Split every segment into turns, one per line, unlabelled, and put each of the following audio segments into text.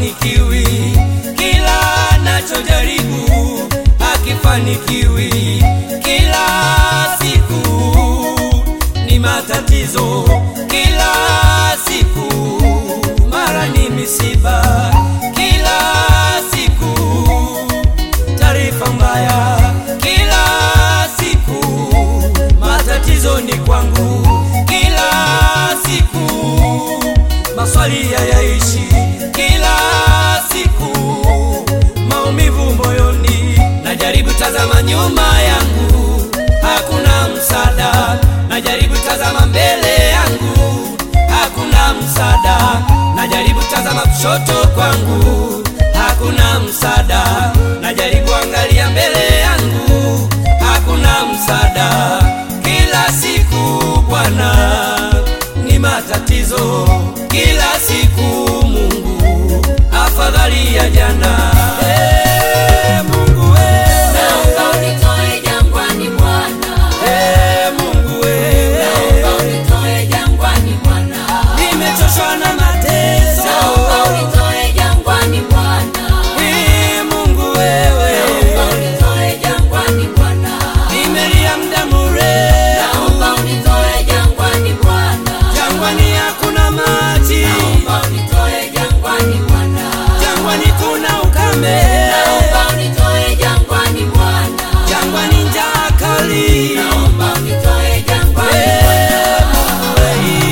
hakifanikiwi, kila nachojaribu hakifanikiwi, kila siku ni matatizo, kila siku mara ni misiba, kila siku taarifa mbaya, kila siku matatizo ni kwangu, kila siku maswali hayaishi, kila siku maumivu moyoni, najaribu tazama nyuma yangu, hakuna msaada, najaribu tazama mbele yangu, hakuna msaada, najaribu tazama kushoto kwangu, hakuna msaada, najaribu angalia mbele yangu, hakuna msaada, kila siku Bwana ni matatizo, kila siku Mungu afadhali ya jana. Hey, Mungu wewe,
Naomba unitoe jangwani Bwana,
hey, Mungu wewe,
naomba unitoe jangwani Bwana,
nimechoshwa na mateso.
naomba unitoe jangwani Bwana,
Hey, Mungu wewe,
naomba unitoe jangwani Bwana,
nimelia muda mrefu,
naomba unitoe jangwani Bwana,
jangwani hakuna maji,
naomba unitoe jangwani Bwana,
jangwani kuna ukame,
naomba unitoe jangwani Bwana,
jangwani njaa kali.
naomba unitoe jangwani
Hey, Mungu wewe.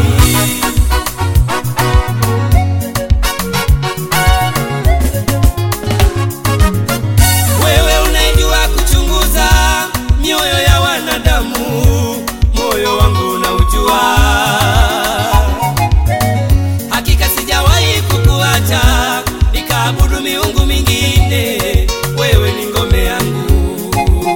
Wewe unaijua kuchunguza mioyo ya wanadamu, moyo wangu unaujua. Hakika sijawahi kukuacha nikaabudu miungu mingine, wewe ni ngome yangu.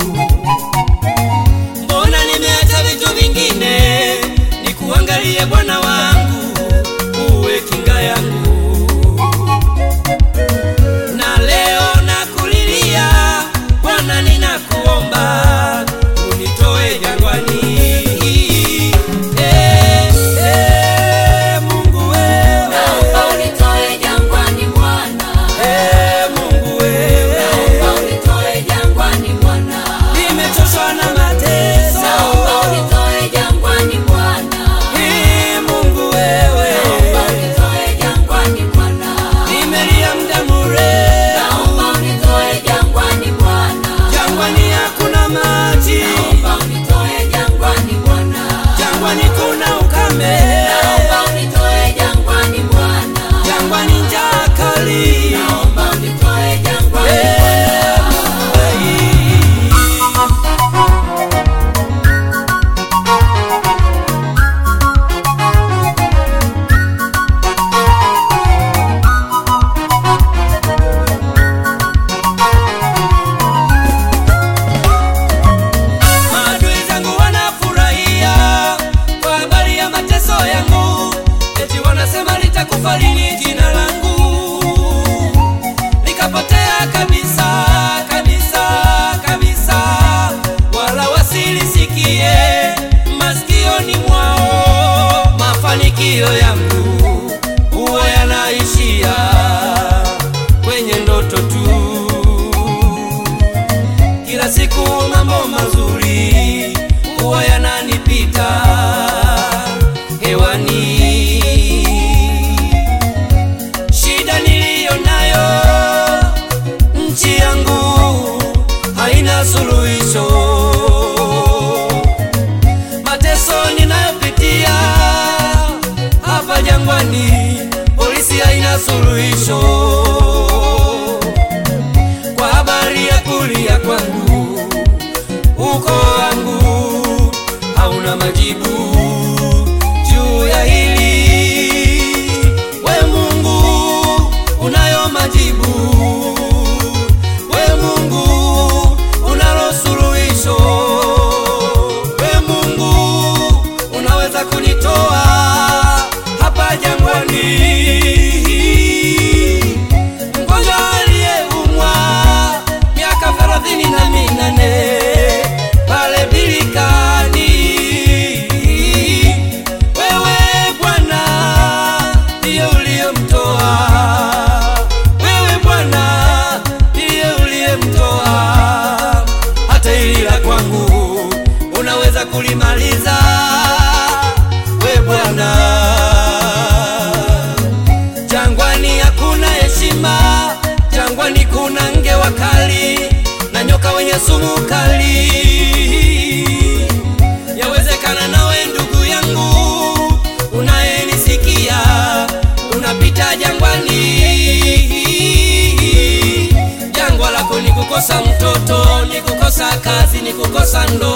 Mbona nimeacha vitu vingine nikuangalie Bwana wangu, uwe kinga yangu na leo nakulilia Bwana, ninakuomba unitoe jangwani. Eh, eh, Mungu wewe,
Naomba unitoe jangwani Bwana,
eh, Mungu wewe,
naomba unitoe jangwani Bwana,
nimechoshwa na mateso.
naomba unitoe jangwani Bwana,
Eh, Mungu wewe,
naomba unitoe jangwani Bwana,
nimelia muda mrefu,
naomba unitoe jangwani Bwana,
jangwani hakuna maji,
naomba unitoe jangwani Bwana,
jangwani kuna ukame,
naomba unitoe jangwani Bwana,
jangwani njaa kali.
naomba unitoe jangwani
Eh,
Bwana.
Mungu wewe. Maadui zangu wanafurahia kwa habari ya mateso yangu, eti wanasema litakufa lini jina langu, likapotea kabisa kabisa kabisa, wala wasilisikie masikioni mwao. Mafanikio yangu huwa yanaishia kwenye ndoto tu kila siku mambo mazuri huwa yananipita hewani. Shida niliyo nayo nchi yangu haina suluhisho. Mateso ninayopitia hapa jangwani, polisi haina suluhisho kwa habari ya kulia kwangu, uko wangu hauna majibu juu ya hili. We Mungu unayo majibu, we Mungu unalo suluhisho, we Mungu unaweza kunitoa hapa jangwani mgonjwa aliyeumwa miaka thelathini na minane pale bilikani utaweza kulimaliza we Bwana. Jangwani hakuna heshima, jangwani kuna nge wakali na nyoka wenye sumu kali. Yawezekana nawe ndugu yangu unayenisikia, unapita jangwani. Jangwa lako ni kukosa mtoto, ni kukosa kazi, ni kukosa ndoa